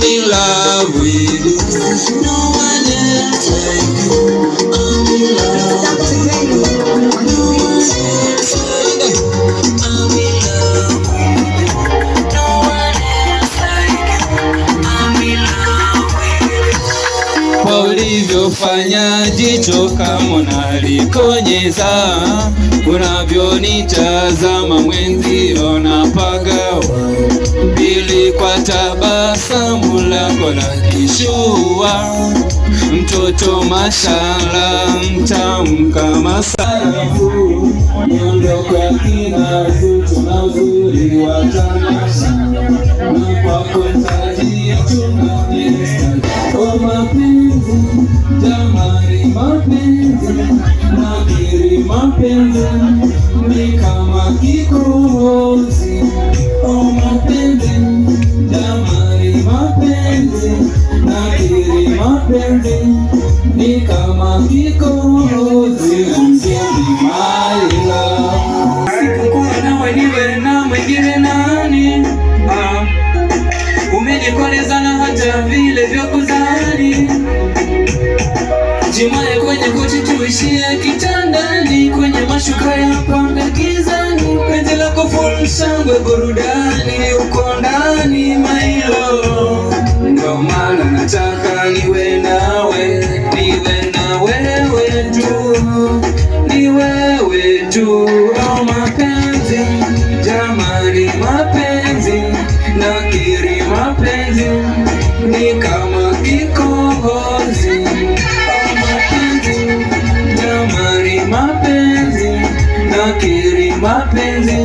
I'm in love with you. No one else like you. I'm in love. No one else like you. I'm in love with you. No one else like you. I'm in love with you. Kwa ulivyofanya jicho kama unalikonyeza, unavyonitazama mwenzio napagawa, pili kwa tabasamu lako la kishua, mtoto mashala mtamu kama sarafu, miondoko ya kina zuchu na uzuri wa tamasha, na kwako tajia tunanesta o mapenzi jamani, mapenzi nakiri, mapenzi ni kama kikohozi. O mapenzi jamani, mapenzi nakiri, mapenzi ni kama kikohozi. Msemi my love, sikukuwa nawe niwe na mwingine nani? Ah. Umenikoleza na hata vile vya kuzani Jimaye kwenye kochi tuishie kitandani Kwenye mashuka ya pamba gizani Penzi lako full shangwe burudani Uko ndani mailo Ndo maana nataka niwe nawe Niwe na wewe tu Ni wewe tu Oh mapenzi Jamani mapenzi Nakiri mapenzi Ni kama kikohozi Oh mapenzi Jamani mapenzi Nakiri mapenzi